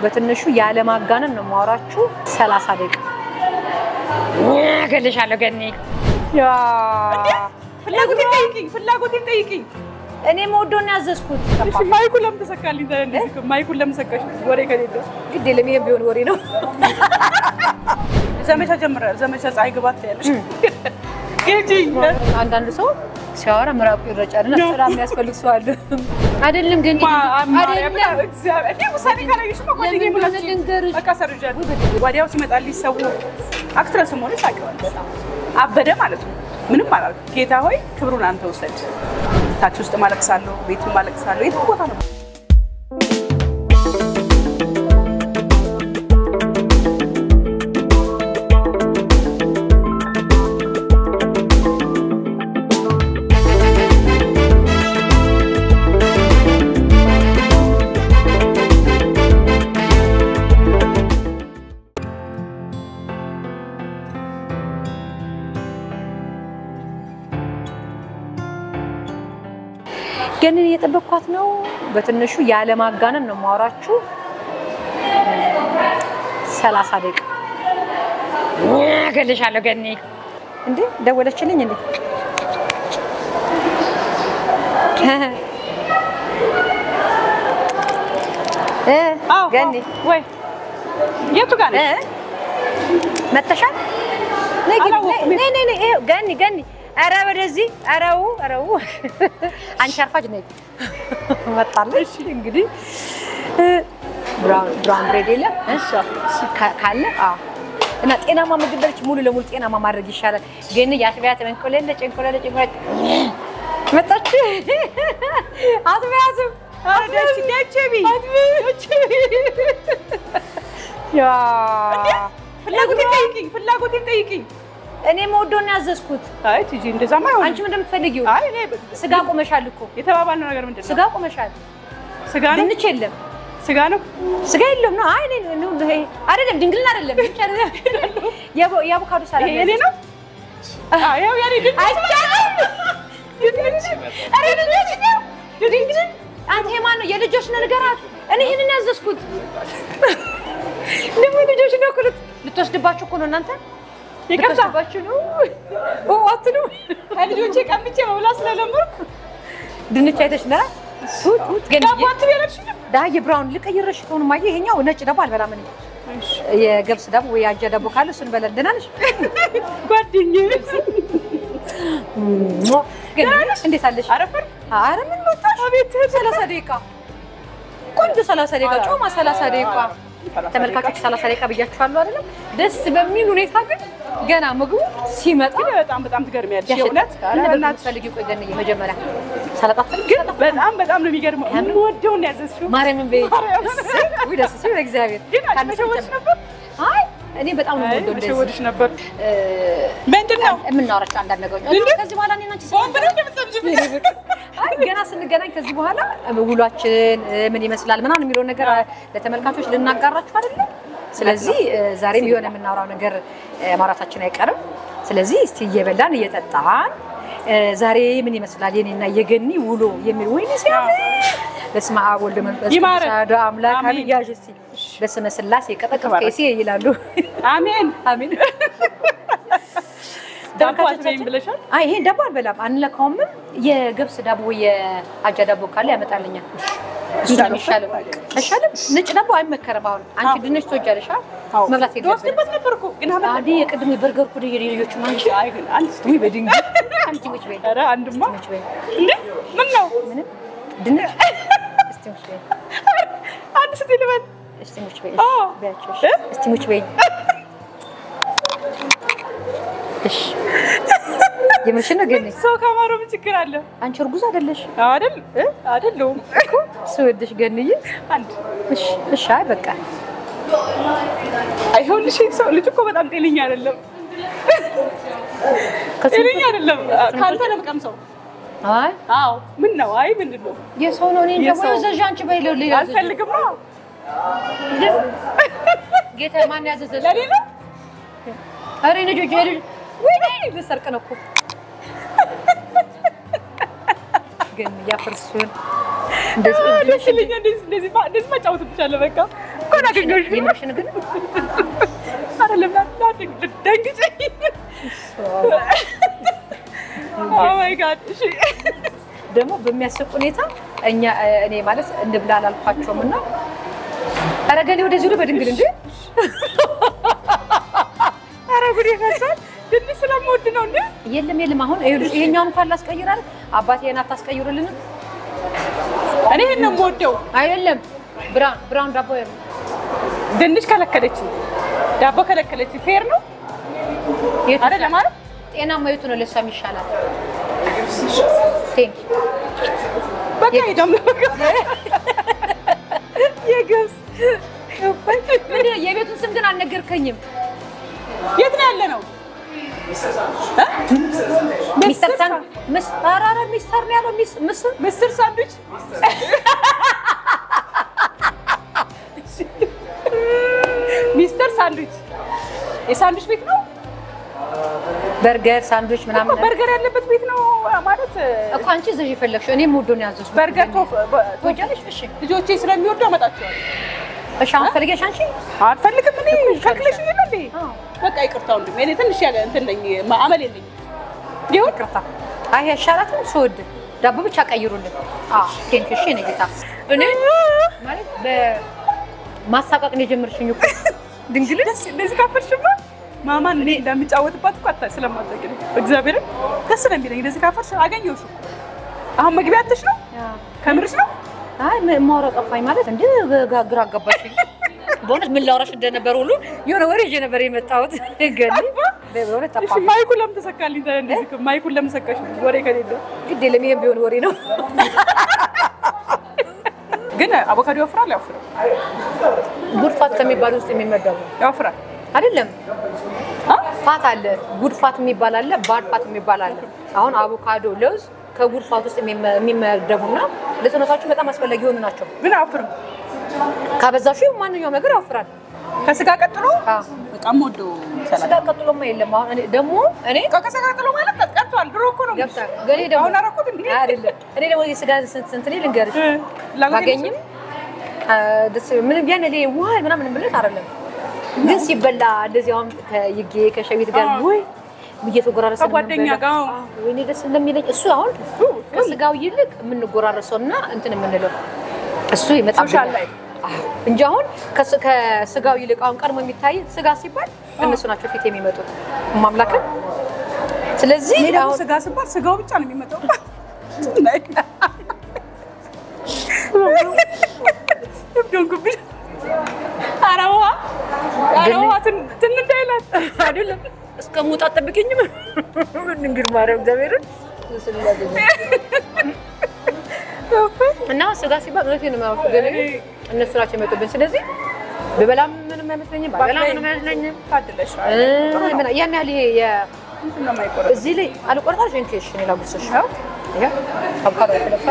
በትንሹ ያለማጋነን ነው የማወራችሁ። ሰላሳ ደቂቃ እገልሻለሁ ገኒ። ያ ፍላጎቴን ጠይቂኝ፣ ፍላጎቴን ጠይቂኝ። እኔ መወደውን ያዘዝኩት እሺ ማይኩን ለምን ተሰካልኝ? ታዲያ እንደዚህ እኮ ማይኩን ለምን ሰካሽ? ወሬ ከሌለ ግድ የለም ይሄም ቢሆን ወሬ ነው። ዘመቻ ጀምረ ዘመቻ ፀሐይ ግባት ያለሽ ጌጂ አንዳንዱ ሰው ሲያወራ ምራቁ ይረጫል እና ስራ የሚያስፈልግ ሰው አለ። አይደለም ግን አይደለም እግዚአብሔር እንዴ ውሳኔ ካላየሽማ ጓደኛዬ ለምን ብላችሁ ልንገርሽ? በቃ ሰርጃለሁ። ወዲያው ሲመጣልኝ ሰው አክትረስ ሆነች ታውቂዋለሽ። አበደ ማለት ነው። ምንም አላልኩም። ጌታ ሆይ ክብሩን አንተ ውሰድ። ታች ውስጥ ማለቅሳለሁ፣ ቤቱ ማለቅሳለሁ፣ የትም ቦታ ነው ግን እየጠበቅኳት ነው። በትንሹ ያለማጋነን ነው የማወራችሁ። ሰላሳ ደቂቃ እገልሻለሁ ገኒ። እንዴ ደወለችልኝ እንዴ? እ አዎ፣ ገኒ ወይ የቱ ጋር እ ነሽ? መተሻል? ነይ ግቢ፣ አላወኩም። ነይ ነይ ነይ። ይኸው ገኒ ገኒ፣ ኧረ ወደዚህ፣ ኧረው ኧረው። አንቺ አርፋጅ ነይ። መጣለች እንግዲህ እ ብራውን ብራውን ብሬድ የለም እሺ፣ ካ- ካለ አዎ። እና ጤናማ ምግብ በልች ሙሉ ለሙሉ ጤናማ ማድረግ ይሻላል። ግን የአጥቢያት እንቆለለ ጭንቆለለ ጭንቆለለ መጣች። አጥቢያትም ደች ደችቢ ያ ፍላጎቴን ጠይቂኝ፣ ፍላጎቴን ጠይቂኝ። እኔ መወደውን ያዘዝኩት። አይ ቲጂ እንደዛማ አይሆንም። አንቺ ምንድን የምትፈልጊው? አይ እኔ ስጋ ቆመሻል እኮ የተባባልነው ነገር ምንድን ነው? ስጋ ቆመሻል። ስጋ ነው፣ ድንች የለም፣ ስጋ ነው። ስጋ የለም ነው። አይ እኔ ነው ይሄ አይደለም፣ ድንግልና አይደለም፣ ድንች አይደለም። የአቮ- የአቮካዶ ሰላድ ይሄ የኔ ነው። አዎ ያው ያኔ ድንች አይቻልም። ድንች ኧረ ድንች ነው። ድንግልን አንተ የማን ነው? የልጆች ነው ንገራት። እኔ ይሄንን ያዘዝኩት ደግሞ ልጆች ነው እኮ ልት- ልትወስድባችሁ እኮ ነው እናንተ ይቅርታ ልትወስድባችሁ ነው። ኦ አትሉ ከልጆቼ ቀምቼ መብላት ስለለመድኩ ድንች አይተሽ ነ ግን ዳቦ አትበያለሽ። ዳዬ ብራውን ልቀይረሽ ከሆነ ማየ ይሄኛው ነጭ ዳቦ አልበላም እኔ የገብስ ዳቦ ወይ አጃ ዳቦ ካለ እሱን በላ። ደህና ነሽ? ጓደኛዬ ግን እንዴት አለሽ? አረፈር ኧረ ምን መጣሽ? አቤት ሰላሳ ደቂቃ ቆንጆ ሰላሳ ደቂቃ ጮማ ሰላሳ ደቂቃ ተመልካቾች ሰላሳ ደቂቃ ብያችኋለሁ አይደለም? ደስ በሚል ሁኔታ ግን ገና ምግቡ ሲመጣ ግን በጣም በጣም ትገርሚያለሽ። የእውነት ምን ነበር የምትፈልጊው? ቆይ ገንዬ መጀመሪያ ሰላጣ ትፈልጊ? ግን በጣም በጣም ነው የሚገርመው። የምወደውን ነው ያዘዝሽው። ማርያምን በይ ማርያምን። ውይ ደስ ሲል እግዚአብሔር ግን አንቺ ካነሰ መሸወድሽ ጨምር። ነበር። አይ እኔ በጣም ነው አይ የምወደው እንደዚህ መሸወድሽ ነበር። እ፣ ምንድን ነው የምናወራቸው አንዳንድ ነገሮች እንዴ? ከዚህ በኋላ እኔና አንቺ ቦምብ ነው እንደምትሰምጂብኝ? አይ ገና ስንገናኝ ከዚህ በኋላ ውሏችን እ፣ ምን ይመስላል ምናምን የሚለውን ነገር እ፣ ለተመልካቾች ልናጋራችሁ አይደለም። ስለዚህ እ፣ ዛሬም የሆነ የምናወራው ነገር እ፣ ማውራታችን አይቀርም። ስለዚህ እስቲ እየበላን እየጠጣን እ፣ ዛሬ ምን ይመስላል የኔና የገኒ ውሎ የሚል ወይኔ ሲያምር በስመ አብ ወልድ መንፈስ ቅዱስ ይማረን። አሐዱ አምላክ አሜን። አሜን። ያዥ እስቲ በስመ ስላሴ ቀጠቀጥ ቀይሴ ይላሉ። አሜን። አሜን። ዳቦ አትበይም ብለሻል። አይ ይሄን ዳቦ አልበላም አንለካውም። የገብስ ዳቦ ወይ የአጃ ዳቦ ካለ ያመጣልኛል። እሱ ነው የሚሻለው። አይሻልም? ነጭ ዳቦ አይመከርም። አሁን አንቺ ድንች ትወጃለሽ አ? አዎ። መብላት የለብንም። ትወስድበት ነበር እኮ ግን አመጣ አዲ የቅድም የበርገር ኩድ የልጆቹ ነው አንቺ አይ ግን አንድ ወይ በድንጋይ አንቺ ሙች በይ ኧረ አንድማ ሙች በይ እንዴ ምን ነው ምንም ድንች እስቲ ሙች በይ አንድ ስትይ ልበል እስቲ ሙች በይ አዎ። በያቸው እ? እስቲ ሙች በይ እሺ የምርሽን ነው ግን ሰው ከማረው ምን ችግር አለ? አንቺ እርጉዝ አይደለሽ አይደል እ አይደለሁም እኮ ስወድሽ ገንዬ አንድ እሺ እሺ አይ በቃ አይሆንልሽ ሰው ልጅ እኮ በጣም ጤነኛ አይደለም። ጤነኛ አይደለም። ካንተ ነው የምቀምሰው። አይ አዎ ምን ነው? አይ ምንድን ነው? የሰው ነው እኔ እንጃ የሰው። ወይ ዘዣ አንቺ በይ ሌላ ሌላ ዘዣ። አልፈልግም ነው ጌታ ማን ያዘዘሽ ለኔ ነው። ኧረ ልጆች ልጅ ወይኔ ልሰርቅ ነው እኮ ግን እያፈርሱን እንደዚህ ደስ ይለኛል። እንደዚህ እንደዚህ ማ- እንደዚህ ማጫወትብሻለሁ። በቃ እንኳን አገኘሁሽ። የምርሽን ግን አይደለም ደንግጬ ኦ ማይ ጋድ እሺ ደግሞ በሚያስቅ ሁኔታ እኛ እኔ ማለት እንብላ አላልኳቸውም እና ኧረ ገሌ ወደዚህ ሁሉ በድንግል እንዴ ኧረ ጉድ ይፈሳል ድንች ስለምወድ ነው እንዴ የለም የለም አሁን ይኸውልሽ ይሄኛውን እንኳን ላስቀይራል አባቴ ይሄን አታስቀይሩልንም እኔ ይሄን ነው የምወደው አይደለም ብራውን ብራውን ዳቦ ድንች ከለከለችኝ ዳቦ ከለከለችኝ ፌር ነው የቱ አይደለ ማለት ጤናማ የቱ ነው ለእሷ የሚሻላት ቴንክ በቃ ሄደም የገብስ ምን የቤቱን ስም ግን አልነገርከኝም የት ነው ያለ ነው ሚስተር ሳን ምስ ኧረ ኧረ ሚስተር ነው ያለው ሚስ ምስ ምስር ሳንዱች ሚስተር ሳንዱች የሳንዱች ቤት ነው በርገር ሳንድዊች እኮ ምናምን በርገር ያለበት ቤት ነው ማለት እኮ አንቺ እዚህ የፈለግሽው እኔም ወዶ ነው ያዘዝኩት በርገር ቶፍ ትወጃለሽ እሺ ልጆቼ ስለሚወዱ አመጣቸዋል እሺ አሁን ፈልገሽ አንቺ አልፈልግም እኔ ከልክለሽ የለ እንዴ አዎ። በቃ ይቅርታ ወንድሜ እኔ ትንሽ ያለ እንትን ነኝ አመል የለኝም ይሁን ይቅርታ አይ አይሻላትም ስወድ ዳቦ ብቻ ቀይሩልን አዎ ቴንክ እሺ እኔ ጌታ እኔ ማለት በማሳቀቅ ነው የጀመርሽኝ እኮ ድንግል ደስ እንደዚህ ካፈርሽማ ማማን እኔ እንደምጫወትባት እኮ አታ ስለማታውቂ ነው። እግዚአብሔርን ደስ ነው የሚለኝ እንደዚህ ካፈርሽ አገኘሁሽ እኮ። አሁን መግቢያ አትሽ ነው ከምርሽ ነው። አይ ማውራ ጠፋኝ ማለት እንደ ጋ- ግራ አጋባሽኝ በእውነት ምን ላውራሽ እንደነበር ሁሉ የሆነ ወሬ ይዤ ነበር የመጣሁት ግን በእውነት እሺ ጠፋ ማይኩን ለምን ተሰካልኝ? ታዲያ እንደዚህ እኮ ማይኩን ለምን ሰካሽ? ወሬ ከሌለ ግድ የለም ይሄም ቢሆን ወሬ ነው ግን አቮካዶ ያወፍራል። ያወፍራል ጉድ ፋት ከሚባል ውስጥ የሚመደቡ ያወፍራል። አይደለም አ? ፋት አለ ጉድ ፋት የሚባል አለ ባድ ፋት የሚባል አለ አሁን አቮካዶ ለውዝ ከጉድ ፋት ውስጥ የሚመ- የሚመደቡና ለሰውነታችሁ በጣም አስፈላጊ የሆኑ ናቸው ግን አያወፍርም። ካበዛሹ ማንኛውም ነገር ያወፍራል ከስጋ ቀጥሎ አዎ። በጣም ወደው ስጋ ሰላጣ ቀጥሎማ የለም አሁን እኔ ደግሞ እኔ ከስጋ ቀጥሎ ማለት ቀጥቷል። ድሮ እኮ ነው ገብታ ገሌ ደግሞ አሁን አደረኩት እንዴ? አይደለም እኔ ደግሞ የስጋ ስንት ስንት እኔ ልንገርሽ እ፣ ላጎቴ ባገኝም አ፣ ደስ ምንም ያን ላይ ዋይ ምናምን ብለት አይደለም ግን ሲበላ እንደዚህ አሁን ከይጌ ከሸዊት ጋር አዎ። ወይ እየተጎራረሰ ከጓደኛ ጋር አዎ። ወይኔ ደስ እንደሚለኝ እሱ አሁን ከስጋው ይልቅ የምንጎራረሰው እና እንትን የምንለው እሱ ይመጣብኛል ሶሻል ላይ አዎ። እንጂ አሁን ከስ- ከስጋው ይልቅ አሁን ቀድሞ የሚታይ ስጋ ሲባል እነሱ ናቸው ፊት የሚመጡት ማምላክን ስለዚህ እኔ ደግሞ አሁን ስጋ ስባል ስጋው ብቻ ነው የሚመጣው። እብዶንኩብኝ። ኧረ ውሃ ኧረ ግን- ውሃ ትን ትን እንዳይላት አይደለም እስከ ሞት አጠብቀኝም እንግዲህ ማርያም እግዚአብሔርን እና ስጋ ሲባል እውነቴን ነው የማወራው፣ ግን እነሱ ናቸው የመጡብን። ስለዚህ ብበላም ምንም አይመስለኝም፣ ባበላ ምንም አይመስለኝም። ታድለሻል። እ፣ ምን ያን ያህል ይሄ የ- ምንድን ነው የማይቆረጥ? እዚህ ላይ አልቆርጣልሽ እንኬሽ እኔ ላጉርሰሽ። ይሄ አቮካዶ የተለፋ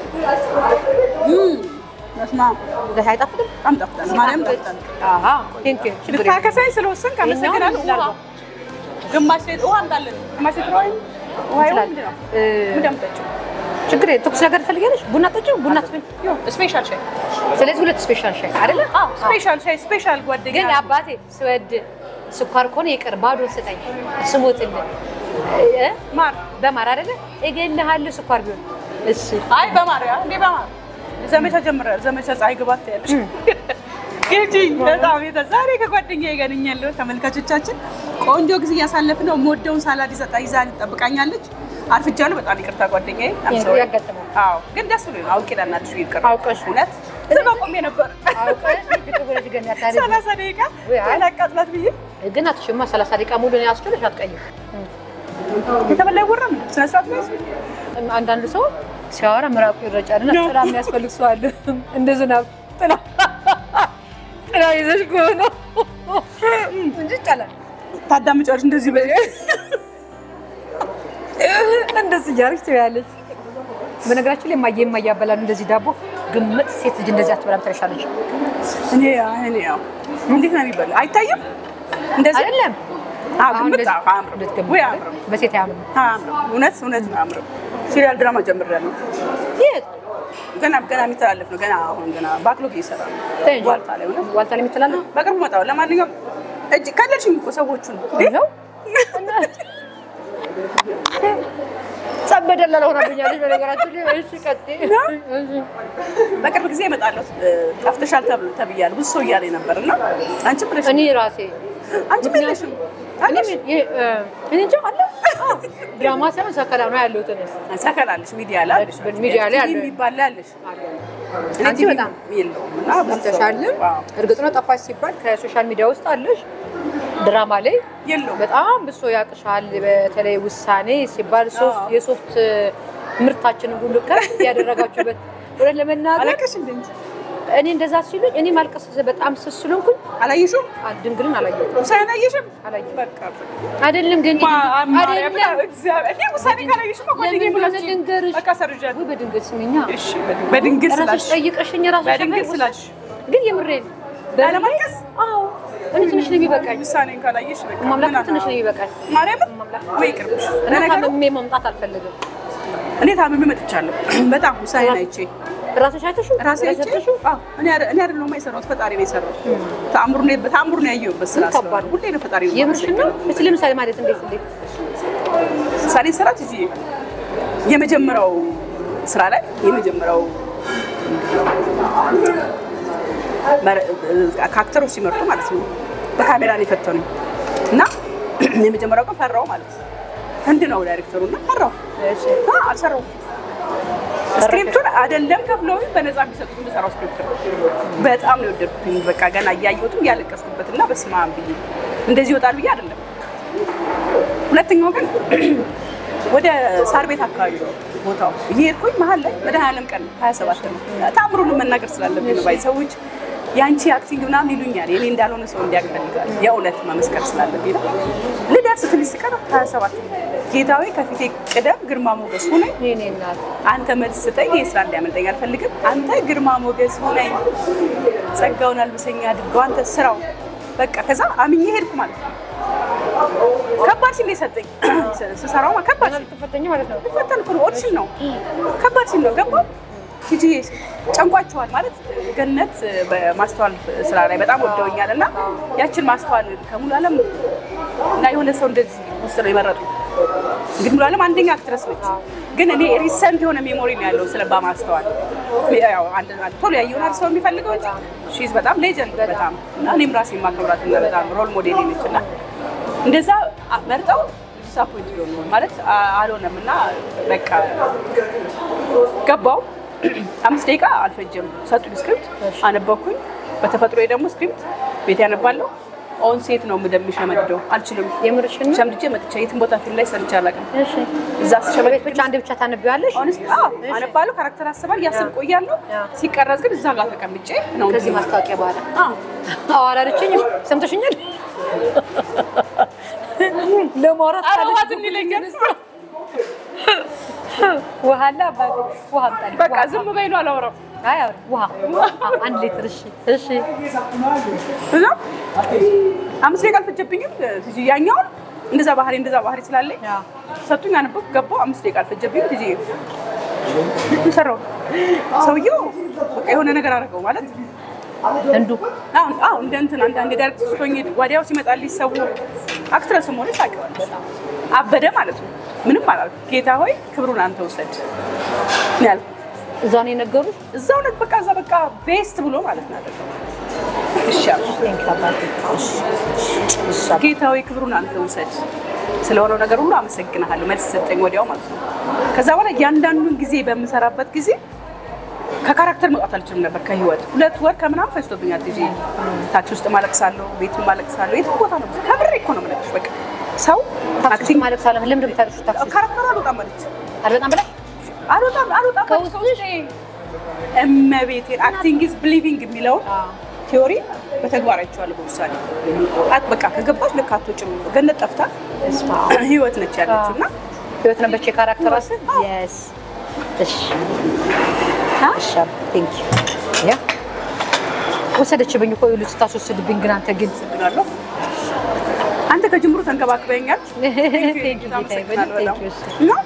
በስመ አብ ገታ አይጣፍጥም። በጣም ጣፍጣል። ማርያም ጣፍጣል። አሃ ቴንክ ዩ ችግር የለም። ልታከሳኝ ስለወሰንክ አመሰግናለሁ። ይኸኛውን ውሃ ግማሽ ሌት ውሃ እንዳለን ግማሽ ሌት ውሃ ውሃ ይሁን ምንድን ነው? እ፣ ምንድን ነው የምጠጪው? ችግር የለም። ትኩስ ነገር ትፈልጊያለሽ? ቡና ጠጪው፣ ቡና ትፈልጊ። ይሁን ስፔሻል ሻይ ስለዚህ ሁለት ስፔሻል ሻይ አይደለ? አዎ ስፔሻል ሻይ ስፔሻል ጓደኛ ግን አባቴ ስወድ ስኳር ከሆነ ይቅር ባዶ ስጠኝ ስሞትልህ እ? ማር በማር አይደለ እገልሃለሁ ስኳር ቢሆን እሺ አይ በማርያም እንዴ በማር ዘመቻ ጀምረ ዘመቻ ፀሐይ ግባት ያለሽ ግጂ በጣም የተ ዛሬ ከጓደኛዬ ጋር ነኝ ያለው ተመልካቾቻችን ቆንጆ ጊዜ እያሳለፍን ነው። የምወደውን ሳላድ ይዘጣ ይዛ ትጠብቃኛለች። አርፍጃለሁ። በጣም ይቅርታ ጓደኛዬ። I'm sorry። ያጋጥማል አዎ ግን ደስ ብሎኝ ነው። አውቄ ለእናትሽ ይቅር አውቀሽ እውነት ዝም ቆሜ ነበር አውቀሽ ልክ ብለሽ ግን ያታለሽ ሰላሳ ደቂቃ ወይ አይ። አላቃጥላት ብዬ ግን አትሽማ 30 ደቂቃ ሙሉ ነው ያስችልሽ አትቀይም የተበላ ይወራም ስነ ስርዓት ነው አንዳንድ ሰው ሲያወራ ምራቁ ይረጫል እና ጥላ የሚያስፈልግ ሰው አለ እንደ ዝናብ ጥላ ጥላ ይዘሽ ከሆነ እንጂ ይቻላል ታዳምጫለሽ እንደዚህ በ እንደዚህ እያደረግሽ ትበያለሽ። በነገራችን ላይ እማዬ እማዬ ያበላሉ እንደዚህ ዳቦ ግምት ሴት ልጅ እንደዚህ አትበላም ትለሻለች። እኔ እኔ ያው እንዴት ነው የሚበላ አይታይም እንደዚህ አይደለም አዎ አሁን ግምት እንደዚህ አዎ አያምርም እንድትገምት ወይ አይደል? አያምርም በሴት አያምርም። አያምርም እውነት እውነት ነው አያምርም ሲሪያል ድራማ ጀምሬያለሁ የት ገና ገና የሚተላለፍ ነው። ገና አሁን ገና ባክሎግ እየሰራ ነው። ተይ እንጂ። ዋልታ ላይ ሆነ ዋልታ ላይ የሚተላለፍ በቅርቡ መጣሁ። ለማንኛውም እጅ ከለልሽኝ እኮ ሰዎቹን ይኸው ጸበደላ ሆናብኛለች። በነገራችን ላይ እሺ፣ ቀጥይ። እሺ። በቅርብ ጊዜ እመጣለሁ ጠፍተሻል ተብሎ ተብያለሁ። ብዙ ሰው እያለኝ ነበር እና አንቺ ብለሽ እኔ ራሴ አንቺ ብለሽም እኔ ይሄ እ፣ እኔ እንጃ አለ አዎ፣ ድራማ ሳይሆን ሰከላ ነው ያለሁት እኔ ሰከላለሽ ሚዲያ ላይ አለሽ ሚዲያ ላይ ቲቪ አለ። የሚባል ላይ አለሽ እኔ አንቺ ቲቪ በጣም የለውም እና ብዙ ሰው- ጠፍተሻልም። አዎ፣ እርግጥ ነው ጠፋሽ ሲባል ከሶሻል ሚዲያ ውስጥ አለሽ ድራማ ላይ የለውም በጣም ብሶ ያቅሻል። በተለይ ውሳኔ ሲባል ሶፍት አዎ። የሶፍት ምርታችንን ሁሉ ከፍ ያደረጋችሁበት እውነት ለመናገር አለቀሽ እንደ እንጂ እኔ እንደዛ ሲሉኝ እኔ ማልቀስ በጣም ስስ ስለሆንኩኝ አላየሽውም? ድንግልን አላየሁትም። ውሳኔ አላየሽም? አላየሁትም። በቃ አይደለም ግን ማርያም አይደለም እግዚአብሔር እኔ ውሳኔ ካላየሽማ ጓደኛዬ ለምን ብላችሁ ልንገርሽ? በቃ ሰርጃለሁ። ወይ በድንግል ስሚኛ እሺ በድንግል- በድንግል ራስሽ ስላልሽ ጠይቀሽኝ ራስሽ በድንግል ሸፈን ስላልሽ ግን የምሬን ላለማልቀስ አዎ እኔ ትንሽ ነው የሚበቃኝ። ውሳኔን ካላየሽ በቃ ማምላክ ምን ትንሽ ነው አና- የሚበቃኝ። ማርያምን ማምላክ ወይ ይቅርብሽ። እና ለነገሩ ታምሜ መምጣት አልፈልግም። እኔ ታምሜ መጥቻለሁ። በጣም ውሳኔን አይቼ ራስሽ አይተሽው ራሴ አይቼ አይተሽው አዎ፣ እኔ አይደ- እኔ አይደለሁም የሰራሁት ፈጣሪ ነው የሰራው። ተአምሩ ነው ተአምሩ ነው ያየሁበት ስራ ከባድ ስለሆነ ሁሌ ነው ፈጣሪ ነው የምርሽን ነው? እስኪ ለምሳሌ ማለት እንዴት እንዴት ምሳሌ ሰራት እዚህ የመጀመሪያው ስራ ላይ የመጀመሪያው መረ- ከአክተሮች ሲመርጡ ማለት ነው በካሜራ ነው የፈተኑኝ እና የመጀመሪያው ቀን ፈራው ማለት ነው። ህንድ ነው ዳይሬክተሩ እና ፈራው እሺ አ፣ አልሰራውም። ስክሪፕቱን አይደለም ከፍለው በነፃ የሚሰጡት የምሰራው ስክሪፕት ነው። በጣም ነው የወደድኩትኝ። በቃ ገና እያየሁትም እያለቀስኩበት እና በስመ አብ ብዬ እንደዚህ ይወጣል ብዬ አይደለም። ሁለተኛው ግን ወደ ሳር ቤት አካባቢ ነው ቦታው እየሄድኩኝ መሀል ላይ መድኃኒዓለም ቀን 27 ነው ታምሩን መናገር ስላለብኝ ነው። ባይ ሰዎች የአንቺ አክቲንግ ምናምን ይሉኛል። የኔ እንዳልሆነ ሰው እንዲያውቅ እፈልጋለሁ። የእውነት መመስከር ስላለብኝ ነው። ልደርስ ትንሽ ስቀር 27 ጌታዊ ከፊቴ ቅደም ግርማ ሞገስ ሁነኝ የእኔ እናት አንተ መልስ ስጠኝ። ይህ ስራ እንዲያመልጠኝ አልፈልግም። አንተ ግርማ ሞገስ ሁነኝ፣ ጸጋውን አልብሰኝ አድርገው አንተ ስራው በቃ ከዛ አምኜ ሄድኩ ማለት ነው። ከባድ ሲል ነው የሰጠኝ ስሰራው ማለት ከባድ ሲል ተፈተኝ ማለት ነው። ፈተን እኮ ነው ኦዲሽን ነው ከባድ ሲል ነው ገባ ቲጂ ጨንቋቸዋል ማለት ገነት በማስተዋል ስራ ላይ በጣም ወደውኛል እና ያችን ማስተዋል ከሙሉ ዓለም እና የሆነ ሰው እንደዚህ ውስጥ ነው የመረጡ እንግዲህ ሙሉ ዓለም አንደኛ አክትረስ ነች ግን እኔ ሪሰንት የሆነ ሜሞሪ ነው ያለው ስለ ማስተዋል ያው አንድ አንድ ቶሎ ያየውን ሰው የሚፈልገው እንጂ ሺዝ በጣም ሌጀንድ በጣም እና እኔም ራሴ የማከብራት እና በጣም ሮል ሞዴል ነች እና እንደዛ መርጠው ዲሳፖይንት ሊሆኑ ማለት አ- አልሆነም እና በቃ ገባው አምስት ደቂቃ አልፈጀም። ሰጡኝ ስክሪፕት አነበብኩኝ። በተፈጥሮ ደግሞ ስክሪፕት ቤት ያነባለሁ። ኦን ሴት ነው የምደምሸመድደው አልችልም። የምርሽን ነው? ሸምድጄ መጥቻ የትም ቦታ ፊልም ላይ ሰርቼ አላውቅም። እሺ እዛ ስሸመድ በቤት ብቻ አንድ ብቻ ታነቢዋለሽ? ሆነስት አነባለሁ። ካራክተር አስባል እያስብ ቆያለሁ። ያ። ሲቀረጽ ግን እዛ ጋር ተቀምጬ ነው ከዚህ ማስታወቂያ በኋላ አዎ። አዎ አላለችኝም። ሰምተሽኛል? ለማውራት ኧረ ውሃ ካለች ዝም ይለኛል። ውሃ አለ አባቴ፣ ውሃ አምጣልኝ። በቃ ውሃ። ዝም በይ ነው አላወራም። አይ አውሪ፣ ውሃ አዎ፣ አንድ ሊትር። እሺ እሺ። እና አምስት ደቂቃ አልፈጀብኝም። ትጂ ያኛውን እንደዛ ባህሪ እንደዛ ባህሪ ስላለኝ አዎ። ሰጡኝ፣ አነበብኩ፣ ገባሁ። አምስት ደቂቃ አልፈጀብኝም። ትጂ ሰራው ሰውየው በቃ የሆነ ነገር አደረገው ማለት እንዱ አሁን አሁን እንደ እንትን አንዳንድ ዳይሬክት ስትሆኝ ወዲያው ሲመጣልሽ ሰው አክትረስ ሆነች ታውቂዋለሽ። አበደ ማለት ነው። ምንም አላልኩም። ጌታ ሆይ ክብሩን አንተ ውሰድ ነው ያልኩት። እዛ ነው የነገሩሽ? እዛው ነት በቃ እዛ በቃ ቤስት ብሎ ማለት ነው ያደረገው። እሺ አልኩ። ቴንክ አባቴ። እሺ እሺ አባቴ። ጌታ ሆይ ክብሩን አንተ ውሰድ፣ ስለሆነው ነገር ሁሉ አመሰግናለሁ። መልስ ሰጠኝ ወዲያው ማለት ነው። ከዛ በኋላ እያንዳንዱን ጊዜ በምሰራበት ጊዜ ከካራክተር መውጣት አልችልም ነበር ከህይወት ሁለት ወር ከምናምን ፈጅቶብኛል። ጊዜ ታች ውስጥ ማለቅሳለሁ፣ ቤትም ማለቅሳለሁ። የትም ቦታ ነው ከብሬ እኮ ነው የምነግርሽ። በቃ ሰው ታክሲ አክቲንግ ማለት ሳለ ለምን እንደምታለቅሽው? ታክሲ ካራክተር አልወጣም አለች። አልበጣም ብለሽ አልወጣም አልወጣም አለች ከውስጤ። እመቤቴን አክቲንግ ኢዝ ብሊቪንግ የሚለውን ቲዮሪ በተግባር አይቼዋለሁ በውሳኔ አት በቃ ከገባች ልክ አትወጪም። ገነት ጠፍታ እስማ ህይወት ነች ያለችው እና ህይወት ነበች የካራክተር ስም የስ እሺ እሺ ቴንክ ዩ ያ ወሰደችብኝ እኮ ይሉ ስታስወስድብኝ ግን አንተ ግን አመሰግናለሁ። አንተ ከጅምሩ ተንከባክበኛል። ቴንክ ዩ ጌታዬ በጣም ቴንክ ዩ እና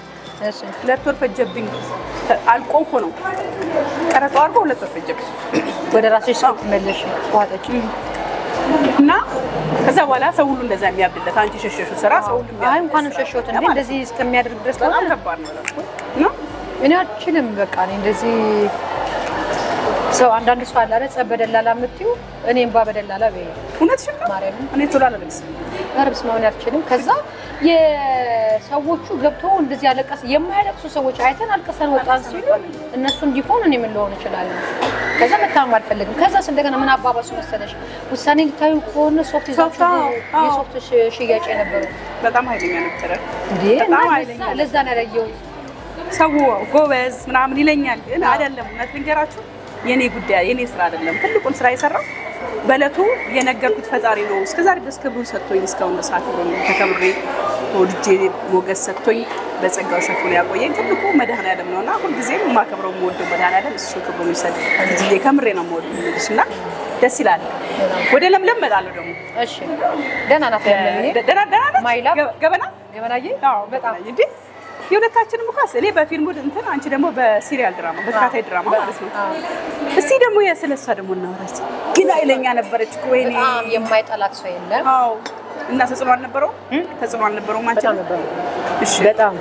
እሺ ሁለት ወር ፈጀብኝ። አልቆ እኮ ነው ቀረጻው አልቆ ሁለት ወር ፈጀብኝ ወደ ራስሽ ስትመለሽ ዋጠች እና ከዛ በኋላ ሰው ሁሉ እንደዛ የሚያብድለት አንቺ ሸሸሹ ስራ ሰው ሁሉ አይ የሚያብድለት እንኳንም ሸሸሁት እንዴ እንደዚህ እስከሚያደርግ ድረስ በጣም ከሆነ ከባድ ነው እና እኔ አልችልም። በቃ እኔ እንደዚህ ሰው አንዳንድ ሰው አለ አይደል ጸብ በደላላ የምትይው እኔም ባ በደላላ በይ እውነትሽን ነው። ማርያምን እኔ ቶሎ አላለቅስም። ረብስ መሆን አልችልም። ከዛ የሰዎቹ ገብቶ እንደዚህ ያለቀስ የማያለቅሱ ሰዎች አይተን አልቅሰን ወጣን ሲሉ እነሱ እንዲሆን እኔ ምን ልሆን እችላለሁ? ከዛ መታመም አልፈልግም። ከዛስ እንደገና ምን አባባሱ መሰለሽ ውሳኔ ልታዩ ከሆነ ሶፍት ይዛችሁ ሶፍት፣ አዎ፣ አዎ። የሶፍት ሽ- ሽያጭ የነበሩ በጣም ኃይለኛ ነበረ። እንዴ በጣም እና ኃይለኛ ለዛ- ለዛ ነው ያላየሁት። ሰው ጎበዝ ምናምን ይለኛል፣ ግን አይደለም። እውነት ልንገራችሁ የኔ ጉዳይ የኔ ስራ አይደለም። ትልቁን ስራ የሰራው በእለቱ የነገርኩት ፈጣሪ ነው። እስከዛሬ ድረስ ክብሩን ሰጥቶኝ እስካሁን ድረስ አክብሮኝ ተከብሬ ወድጄ ሞገስ ሰጥቶኝ በጸጋው ሸፍኖ ያቆየኝ ትልቁ መድኃኔዓለም ነው እና ሁልጊዜም የማከብረው የምወደው መድኃኔዓለም እሱ ክብሩን ይውሰድ። ጊዜ ከምሬ ነው የምወደው ልጅ እና ደስ ይላል። ወደ ለምለም እመጣለሁ ደግሞ እሺ ደህና ናት ለምለም። ደ- ደህና ደህና ነች? ማይላብ? ገ- ገበና ገበናዬ አዎ በጣም እንዴ የሁለታችንም እኮ እኔ በፊልሙ እንትን አንቺ ደግሞ በሲሪያል ድራማ በተከታታይ ድራማ ማለት ነው። አዎ። እስቲ ደግሞ የስለሷ ደግሞ እናወራች። ግን ኃይለኛ ነበረች እኮ ወይኔ። በጣም የማይጠላት ሰው የለም። አዎ እና ተጽዕኖ አልነበረው ተጽዕኖ አልነበረውም አንቺ በጣም ነበር እሺ በጣም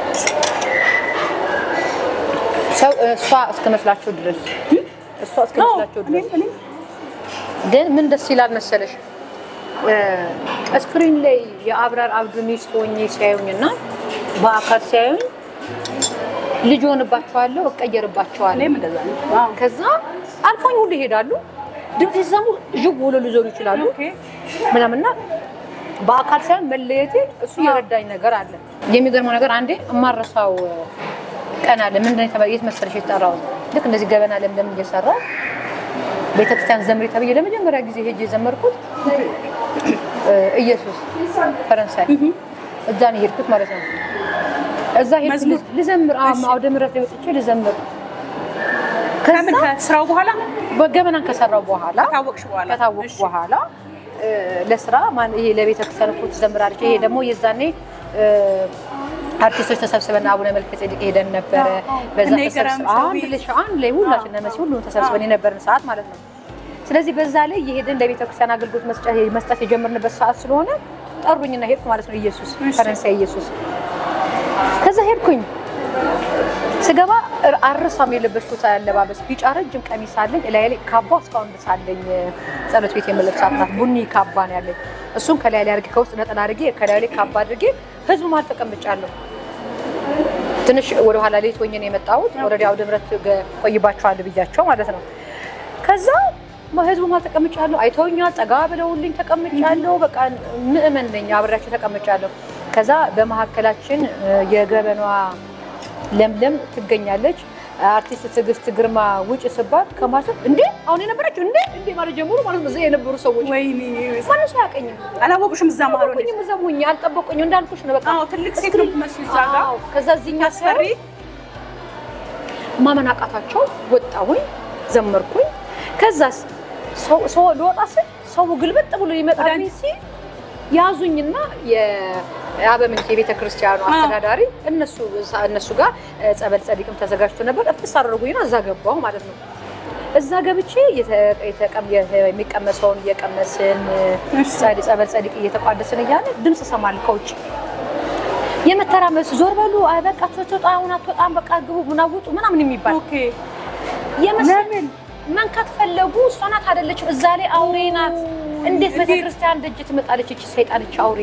ሰው እሷ እስከመስላቸው ድረስ እሷ እስከመስላቸው ድረስ እኔም እኔም ግን ምን ደስ ይላል መሰለሽ ስክሪን ላይ የአብራር አብዱ ሚስት ሆኜ ሲያዩኝ እና በአካል ሲያዩኝ ልጅ ሆንባቸዋለሁ፣ እቀየርባቸዋለሁ። እኔም እንደዛ ነው። አዎ ከዛ አልፎኝ ሁሉ ይሄዳሉ። ድምፅ ሲሰሙ ዥው ብሎ ሊዞሩ ይችላሉ ኦኬ ምናምንና በአካል ሳይሆን መለየቴ እሱ የረዳኝ ነገር አለ። የሚገርመው ነገር አንዴ የማረሳው ቀን አለ። ምንድን ነው የተባለው? የት መሰለሽ የተጠራሁት? ልክ እንደዚህ ገበና ለምለም እየሰራሁ ቤተክርስቲያን ዘምሪ ተብዬ ለመጀመሪያ ጊዜ ሄጄ የዘመርኩት እ ኢየሱስ ፈረንሳይ እዛ ነው የሄድኩት ማለት ነው። እዛ ሄድኩት መዝሙር? ልዘምር፣ አዎ፣ አውደ ምሕረት ላይ ወጥቼ ልዘምር። ከምን ከዛ ከስራው በኋላ በገበናን ከሰራው በኋላ ከታወቅሽ በኋላ ከታወቁ እሺ። በኋላ እ፣ ለስራ ማን ይሄ ለቤተ ክርስቲያን እኮ ትዘምራለች። ይሄ ደግሞ የዛኔ እ፣ አርቲስቶች ተሰብስበን አቡነ መልከ ጼዴቅ ሄደን ነበረ። በዛ እነ ይገረም ተሰብስበን አንድ ሸዊት። ላይ አንድ ላይ ሁላችን እነ መሲ ሁሉም ተሰብስበን የነበርን ሰዓት ማለት ነው። ስለዚህ በዛ ላይ የሄድን ለቤተ ክርስቲያን አገልግሎት መስጫ- መስጠት የጀመርንበት ሰዓት ስለሆነ ጠሩኝና ሄድኩ ማለት ነው። ኢየሱስ እሺ። ፈረንሳይ ኢየሱስ ከዛ ሄድኩኝ ስገባ እር- አረሳም የለበስኩት አለባበስ ቢጫ ረጅም ቀሚስ አለኝ። እላይ ላይ ካባ እስካሁን ድረስ አለኝ። ጸሎት ቤት የምለብሳት ናት። ቡኒ ካባ ነው ያለኝ። እሱን ከላይ ላይ አድርጌ ከውስጥ ነጠላ አድርጌ ከላይ ላይ ካባ አድርጌ ህዝቡ መሀል ተቀምጫለሁ። ትንሽ ወደ ኋላ ሌት ሆኜ ነው የመጣሁት። ወረዲ አውደ ምሕረት ገ- ቆይባቸዋል ብያቸው ማለት ነው። ከዛ ማ- ህዝቡ መሀል ተቀምጫለሁ። አይተውኛል። ጠጋ ብለውልኝ ተቀምጫለሁ። በቃ ምእመን ነኝ፣ አብሬያቸው ተቀምጫለሁ። ከዛ በመካከላችን እ፣ የገበኗ ለምለም ትገኛለች። አርቲስት ትዕግስት ግርማ ውጭ ስባል ከማሰብ እንዴ አሁን የነበረችው እንዴ እንዴ ማለት ጀምሩ ማለት ነው። እዛ የነበሩ ሰዎች ወይኔ ማንም ሰው አያውቀኝም። አላወቁሽም እዛ መሀል ሆነሽ? አልጠበቁኝም፣ እዛም ሆኜ አልጠበቁኝም። እንዳልኩሽ ነው በቃ አዎ ትልቅ ሴት ነው የምትመስዪው እዛ ጋር አዎ፣ ከዛ እዚህኛ አስፈሪ ማመን አቃታቸው። ወጣሁኝ፣ ዘመርኩኝ። ከዛስ ሰው ሰው ልወጣ ስል ሰው ግልበጥ ብሎ ይመጣልኝ ሲል ያዙኝና የአበምንት የቤተ ክርስቲያኑ አስተዳዳሪ እነሱ እነሱ ጋር ጸበል ጸዲቅም ተዘጋጅቶ ነበር። እፍስ አደረጉኝና እዛ ገባሁ ማለት ነው። እዛ ገብቼ የተ- የተቀም- የተ- የሚቀመሰውን እየቀመስን እሺ። ጸዲ- ጸበል ጸዲቅ እየተቋደስን እያለ ድምፅ እሰማለሁ ከውጭ የመተራመስ ዞር በሉ አይ በቃ ትወጣ አሁን አትወጣም በቃ ግቡ ምናምን ውጡ ምናምን የሚባል ኦኬ የመሰለኝ መንካት ፈለጉ። እሷ ናት አይደለችም፣ እዛ ላይ አውሬ ናት። እንዴት ቤተክርስቲያን ደጅ ትመጣለች? እቺ ሰይጣንች አውሬ።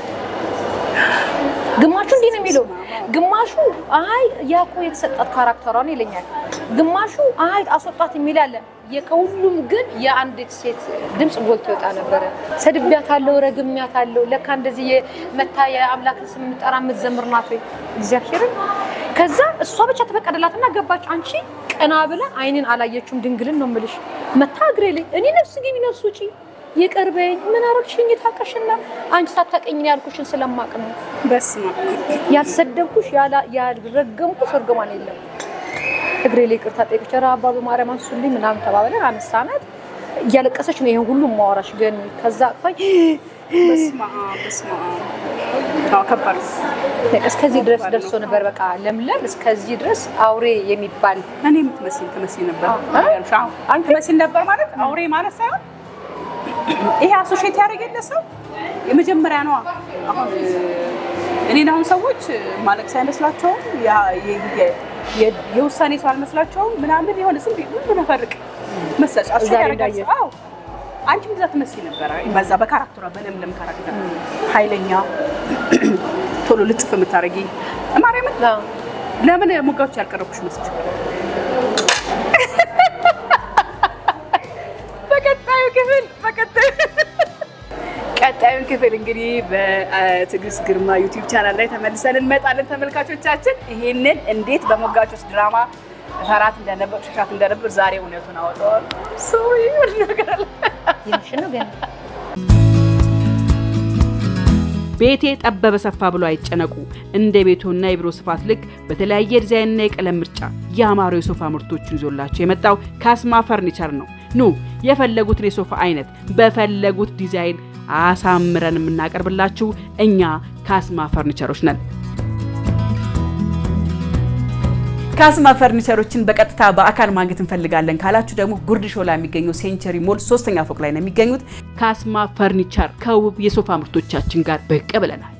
ግማሹ እንዲህ ነው የሚለው፣ ግማሹ አይ ያ እኮ የተሰጣት ካራክተሯ ነው ይለኛል። ግማሹ አይ አስወጣት የሚል አለ። ከሁሉም ግን የአንዲት ሴት ድምፅ ጎልቶ ይወጣ ነበረ። ሰድቢያታለሁ፣ ረግሚያታለሁ። ለካ እንደዚህ የመታ የአምላክን ስም የምጠራ የምትዘምር ናት ወይ እግዚአብሔርን። ከዛ እሷ ብቻ ተፈቀደላትና ገባች። አንቺ ቀና ብላ አይንን አላየችውም። ድንግልን ነው የምልሽ። መታ እግሬ ላይ እኔ ነፍስ ግቢ ነፍስ ውጪ ይቅርበኝ። ምን አረግሽኝ? ታቀሽና አንቺ ሳታቀኝ ነው ያልኩሽን ስለማቅ ነው በስመ አብ ያልሰደብኩሽ ያላ- ያልረገምኩሽ እርግማን የለም። እግሬ ላይ ይቅርታ ጠይቅሽ፣ ኧረ አባ በማርያም አንሱልኝ ምናምን ተባብለን አምስት ዓመት እያለቀሰች ነው ይሄን ሁሉ ማወራሽ ግን ከዛ አቅፋኝ በስመ አብ በስመ አብ። አዎ ከባድ ነው። በቃ እስከዚህ ድረስ ደርሶ ነበር። በቃ ለምለም እስከዚህ ድረስ አውሬ የሚባል እኔ የምትመስል ትመስል ነበር። አዎ። ይገርምሽ፣ አዎ። አንተ ትመስል ነበር ማለት አውሬ ማለት ሳይሆን ይሄ አሶሼት ያደረገለ ሰው የመጀመሪያ ነዋ። አሁን እኔን አሁን ሰዎች ማለቅስ አይመስላቸውም፣ ያ- የ- የ- የ- የውሳኔ ሰው አልመስላቸውም ምናምን የሆነ ዝም ብዬ ምን ነፈርቅ መሰለሽ አሶሼት ዛሬ ያደረጋል እንዳየሽ። ሰው። አዎ አንቺም እንደዛ ትመስል ነበረ። በዛ በካራክተሯ በለምለም ካራክተር ኃይለኛ ቶሎ ልጥፍ የምታደርጊ ማርያምን አዎ። ለምን ሙጋዎች ያልቀረብኩሽ መስች በቀጣዩ ክፍል በቀጣዩ ቀጣዩን ክፍል እንግዲህ በትዕግስት ግርማ ዩቲዩብ ቻናል ላይ ተመልሰን እንመጣለን። ተመልካቾቻችን ይሄንን እንዴት በሞጋቾች ድራማ ፈራት እንደነበር ሸሻት እንደነበር ዛሬ እውነቱን አወጣዋል። ሶሪ ነገር አለ ይምሽ ነው ግን ቤቴ ጠበበ ሰፋ ብሎ አይጨነቁ። እንደ ቤቶና የቢሮ ስፋት ልክ በተለያየ ዲዛይንና የቀለም ምርጫ ያማሩ የሶፋ ምርቶችን ይዞላቸው የመጣው ካስማ ፈርኒቸር ነው። ኑ የፈለጉትን የሶፋ አይነት በፈለጉት ዲዛይን አሳምረን የምናቀርብላችሁ እኛ ካስማ ፈርኒቸሮች ነን። ካስማ ፈርኒቸሮችን በቀጥታ በአካል ማግኘት እንፈልጋለን ካላችሁ ደግሞ ጉርድ ሾላ የሚገኘው ሴንቸሪ ሞል ሶስተኛ ፎቅ ላይ ነው የሚገኙት። ካስማ ፈርኒቸር ከውብ የሶፋ ምርቶቻችን ጋር ብቅ ብለናል።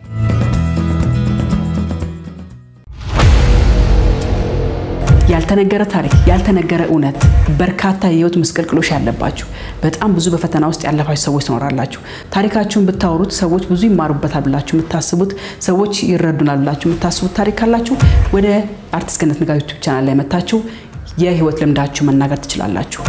ያልተነገረ ታሪክ፣ ያልተነገረ እውነት፣ በርካታ የህይወት ምስቅልቅሎች ያለባችሁ በጣም ብዙ በፈተና ውስጥ ያለፋችሁ ሰዎች ትኖራላችሁ። ታሪካችሁን ብታወሩት ሰዎች ብዙ ይማሩበታል ብላችሁ የምታስቡት ሰዎች ይረዱናል ብላችሁ የምታስቡት ታሪክ ካላችሁ ወደ አርቲስት ገነት ንጋቱ ዩቲዩብ ቻናል ላይ መታችሁ የህይወት ልምዳችሁ መናገር ትችላላችሁ።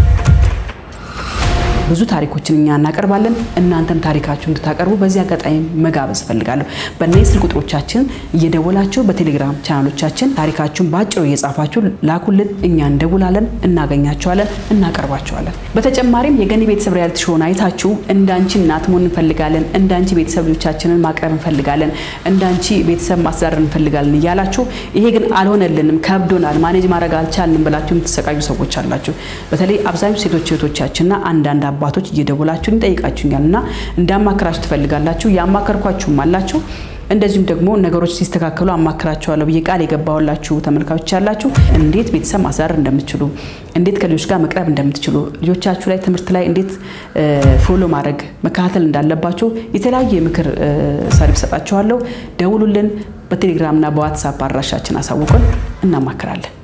ብዙ ታሪኮችን እኛ እናቀርባለን። እናንተም ታሪካችሁ እንድታቀርቡ በዚህ አጋጣሚ መጋበዝ እፈልጋለሁ። በእነዚህ ስልክ ቁጥሮቻችን እየደወላችሁ በቴሌግራም ቻናሎቻችን ታሪካችሁን በአጭሩ እየጻፋችሁ ላኩልን። እኛ እንደውላለን፣ እናገኛቸዋለን፣ እናቀርባቸዋለን። በተጨማሪም የገኒ ቤተሰብ ሪያሊቲ ሾውን አይታችሁ እንዳንቺ እናት መሆን እንፈልጋለን፣ እንዳንቺ ቤተሰብ ልጆቻችንን ማቅረብ እንፈልጋለን፣ እንዳንቺ ቤተሰብ ማስተዳደር እንፈልጋለን እያላችሁ ይሄ ግን አልሆነልንም፣ ከብዶናል፣ ማኔጅ ማድረግ አልቻልንም ብላችሁ የምትሰቃዩ ሰዎች አላችሁ። በተለይ አብዛኞቹ ሴቶች እህቶቻችንና አንዳንድ አባቶች እየደወላችሁን ይጠይቃችሁኛል እና እንዳማከራችሁ ትፈልጋላችሁ። ያማከርኳችሁም አላችሁ። እንደዚሁም ደግሞ ነገሮች ሲስተካከሉ አማክራቸዋለሁ ብዬ ቃል የገባሁላችሁ ተመልካቾች ያላችሁ እንዴት ቤተሰብ ማስተዳደር እንደምትችሉ፣ እንዴት ከልጆች ጋር መቅረብ እንደምትችሉ፣ ልጆቻችሁ ላይ ትምህርት ላይ እንዴት ፎሎ ማድረግ መከታተል እንዳለባችሁ የተለያዩ የምክር ሰርቪስ ሰጣችኋለሁ። ደውሉልን። በቴሌግራምና በዋትሳፕ አድራሻችን አሳውቁን፣ እናማክራለን።